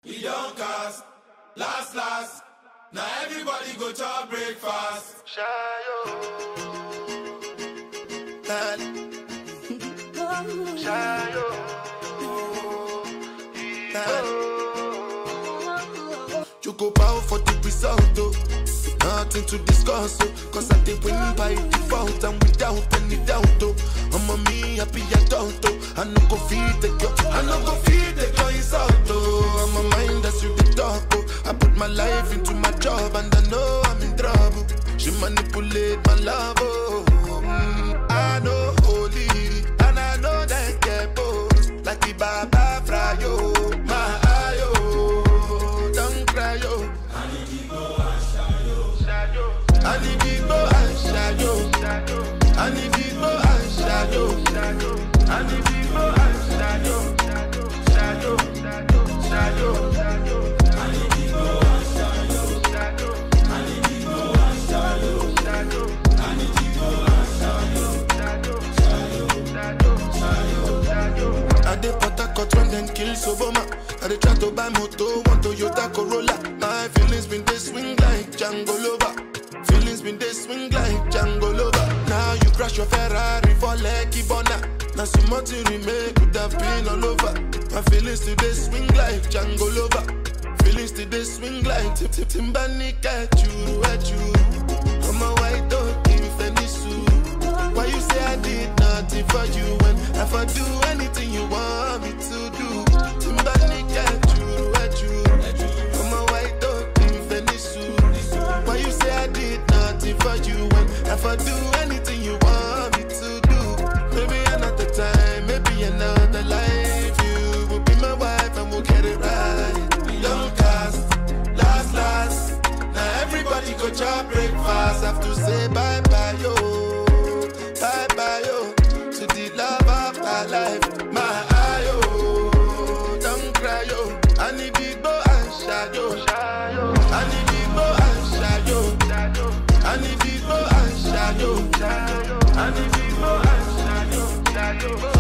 We don't cast, last last. Now everybody go to breakfast. Choco bow for the result, oh. Nothing to discuss, oh. Cause I did win by default and without any doubt, oh. I'm a me happy adult, oh. I no go feed the girl, I no go feed the girl insult, oh. I'm a mind that's you the talk, oh. I put my life into my job and I know I'm in trouble. She manipulate my love, oh. Mm, I know holy and I know that get both like the Baba Frayo, my ayo, don't cry, yo. Ani Bigbo and Shayo. Ani Bigbo and Shayo. Ani Bigbo and Shayo. Shayo. Shayo. Ani Bigbo and Shayo. Ani Bigbo and Shayo. Ani Bigbo and Shayo. I dey Port Harcourt when dem kill Soboma. I dey try to buy moto, one Toyota Corolla. My feelings been dey swing like Django Lover. Feelings been dey swing like Django Lover. Now you crash your Ferrari for Lekki Bona. Now some more to remake could have been all over. My feelings today swing like Django Lover. Feelings today swing like Tip Tip Timbani at you, at you. I'm a white dog in Fenisu. Why you say I did nothing for you when if I do anything you want me to do? Timbani at you, at you. I'm a white dog in Venice. Why you say I did nothing for you when if I do anything you want me to do? Maybe another time, maybe another life. You will be my wife and we'll get it right. Don't cast, last, last. Now everybody go chop breakfast. Have to say bye bye, yo. Bye bye, yo. To the love of my life. My ayo. Don't cry, yo. I need big boy and shadow. I need big boy and shadow. I need big boy and shadow. I need big boy and shadow.